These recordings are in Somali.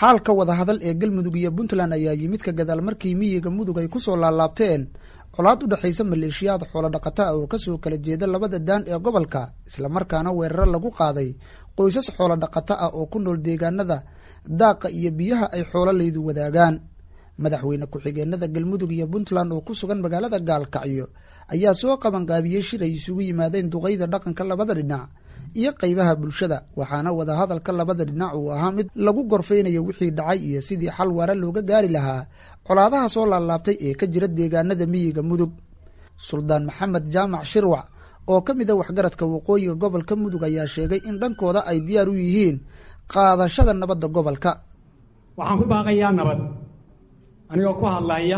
xaalka wadahadal ee galmudug iyo puntland ayaa yimid ka gadaal markii miyiga mudug ay kusoo laalaabteen colaad u dhexaysa maleeshiyaad xoolo dhaqata ah oo kasoo kala jeeda labada daan ee gobolka islamarkaana weeraro lagu qaaday qoysas xoolo dhaqato ah oo ku nool deegaanada daaqa iyo biyaha ay xoololaydu wadaagaan madaxweyne ku-xigeenada galmudug iyo puntland oo ku sugan magaalada gaalkacyo ayaa soo qabanqaabiyey shir ay isugu yimaadeen duqeyda dhaqanka labada dhinac iyo qeybaha bulshada waxaana wadahadalka labada dhinac uu ahaa mid lagu gorfeynayo wixii dhacay iyo sidii xal waara looga gaari lahaa colaadaha soo laalaabtay ee ka jira deegaanada miyiga mudug suldaan maxamed jaamac shirwac oo ka mid a waxgaradka waqooyiga gobolka mudug ayaa sheegay in dhankooda ay diyaar u yihiin qaadashada nabadda gobolka waxaan ku baaqayaa nabad anigoo ku hadlaya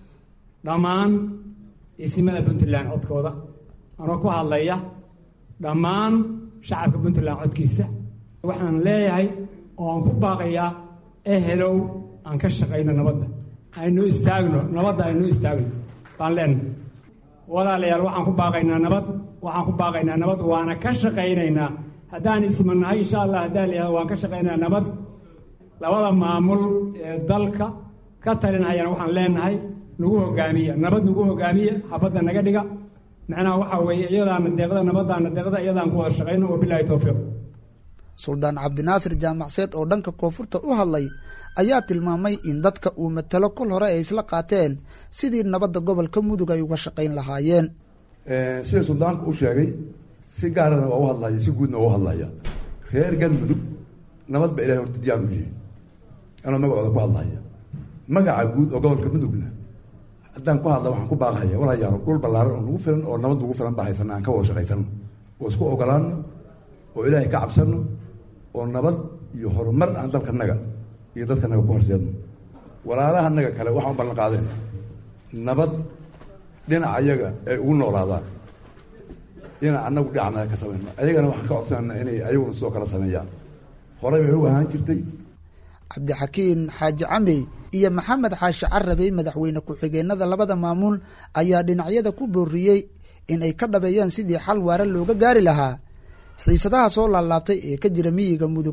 dhammaan isimada puntland codkooda anigoo ku hadlaya dhammaan shacabka puntland codkiisa waxaan leeyahay oo aan ku baaqayaa ehelow aan ka shaqayno nabadda aynu istaagno nabadda aynu istaagno baan leenahay walaalayaal waxaan ku baaqaynaa nabad waxaan ku baaqaynaa nabad waana ka shaqaynaynaa haddaan ismanahay insha allah haddaan leeyahay waan ka shaqaynayaa nabad labada maamul ee dalka ka talinhayana waxaan leenahay nagu hogaamiya nabad nagu hogaamiya xabadda naga dhiga macnaha waxaa weeye iyadaana deeqda nabadaana deeqda iyadaan ku wada shaqayno wabilahi towfiiq suldaan cabdinaasir jaamacseed oo dhanka koonfurta u hadlay ayaa tilmaamay in dadka uu matalo kol hore ay isla qaateen sidii nabadda gobolka mudug ay uga shaqayn lahaayeen sida suldaanku u sheegay si gaarana waa u hadlaya si guudna waa u hadlaya reer galmudug nabad ba ilahay horta diyaar u yihi anoo magacooda ku hadlaya magaca guud oo gobolka mudugna haddaan ku hadla waxaan ku baaqahaya walayaalo dhul ballaaran oo nagu filan oo nabad nagu filan baa haysana aan ka wada shaqaysano oo isku ogolaano oo ilaahay ka cabsano oo nabad iyo horumar aan dalkanaga iyo dadkanaga ku horseedno walaalahanaga kale waxaan u ballan qaadeen nabad dhinac ayaga ay ugu noolaadaan dhinac anagu dhinacnaga ka samayno ayagana waxaan ka codsanana inay ayaguna sidoo kale sameeyaan horey bay u ahaan jirtay cabdixakiin xaaji camey iyo maxamed xaashi carabey madaxweyne ku-xigeenada labada maamul ayaa dhinacyada ku booriyey in ay ka dhabeeyaan sidii xal waara looga gaari lahaa xiisadaha soo laalaabtay ee ka jira miyiga mudug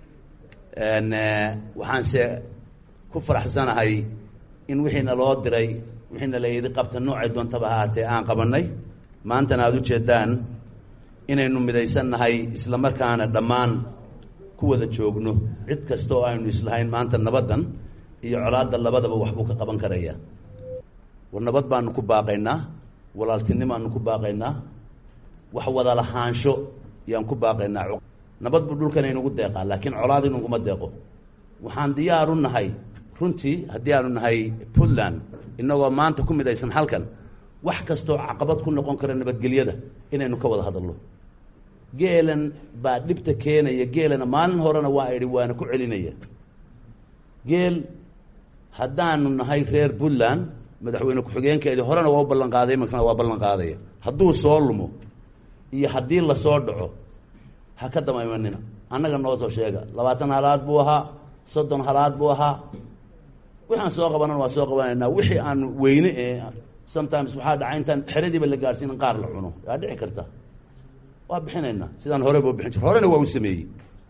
waxaanse ku faraxsanahay in wixiina loo diray wixiina la yidhi qabta noocay doontaba ha ahaatee aan qabanay maantana aada ujeedaan inaynu midaysannahay isla markaana dhammaan ku wada joogno cid kasta oo aynu islahayn maanta nabaddan iyo colaadda labadaba waxbuu ka qaban karaya war nabad baanu ku baaqaynaa walaaltinimaanu ku baaqaynaa wax wada lahaansho yaan ku baaqaynaa nabad buu dhulkan inugu deeqaa laakiin colaad inuguma deeqo waxaan diyaar u nahay runtii haddii aanu nahay puntland innagoo maanta ku midaysan halkan wax kastoo caqabad ku noqon kara nabadgelyada inaynu ka wada hadalno geelan baa dhibta keenaya geelana maalin horena waa idhi waana ku celinaya geel haddaanu nahay reer puntland madaxweyne ku-xigeenkeedii horena waa u ballan qaaday iminkana waa ballan qaadaya hadduu soo lumo iyo haddii lasoo dhaco ha ka dama imanina annaga noo soo sheega labaatan halaad buu ahaa soddon halaad buu ahaa waxaan soo qabanan waa soo qabanaynaa wixii aan weyne ee sometimes waxaa dhaca intaan xeradiiba la gaadhsiin in qaar la cuno yaa dhici karta waa bixinaynaa sidaan horeba u bixin jir horena waa u sameeyey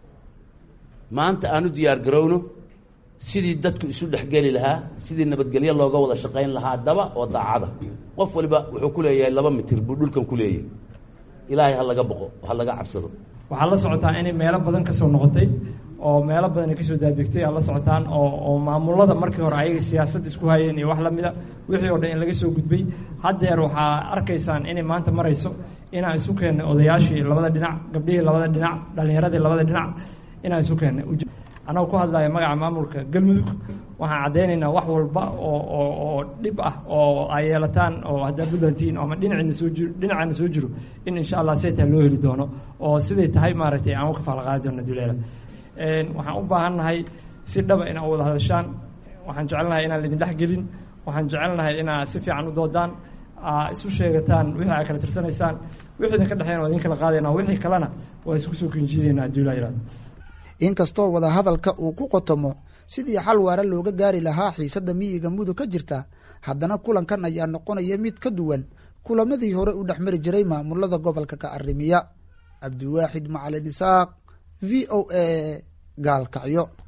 maanta aan u diyaar garowno sidii dadku isu dhexgeli lahaa sidii nabadgelyo looga wada shaqayn lahaa daba oo daacada qof waliba wuxuu ku leeyahay laba mitir buu dhulkan ku leeyahay ilaahay ha laga boqo ha laga cabsado waxaad la socotaa inay meelo badan kasoo noqotay oo meelo badan ay kasoo daadegtay aad la socotaan oo oo maamulada markii hore ayaga siyaasad isku hayeen iyo wax lamida wixii oo dhan in laga soo gudbay haddeer waxaa arkaysaan inay maanta marayso inaan isu keennay odayaashii labada dhinac gabdhihii labada dhinac dhalinyaradii labada dhinac inaan isu keennay annago ku hadlaya magaca maamulka galmudug waxaan caddaynaynaa wax walba oo oo oo dhib ah oo ay yeelataan oo haddaa buntlandtiin ama dhinacina soo jiro dhinacana soo jiro in insha allah saytaa loo heli doono oo siday tahay maaragtay aan u kafaala qaadi doono duleela waxaan u baahan nahay si dhaba inaa wada hadashaan waxaan jecelnahay inaan laidin dhex gelin waxaan jecelnahay inaa si fiican u doodaan isu sheegataan wixii ay kala tirsanaysaan wixii idinka dhexeyn waa idin kala qaadayna wixii kalena waa isku soo kinjiidaynaa duulaa yihahdo inkastoo wadahadalka uu ku qotomo sidii xal waara looga gaari lahaa xiisadda miyiga mudug ka jirta haddana kulankan ayaa noqonaya mid ka duwan kulamadii hore u dhex mari jiray maamulada gobolka ka arrimiya cabdiwaaxid macalin isaaq v o a gaalkacyo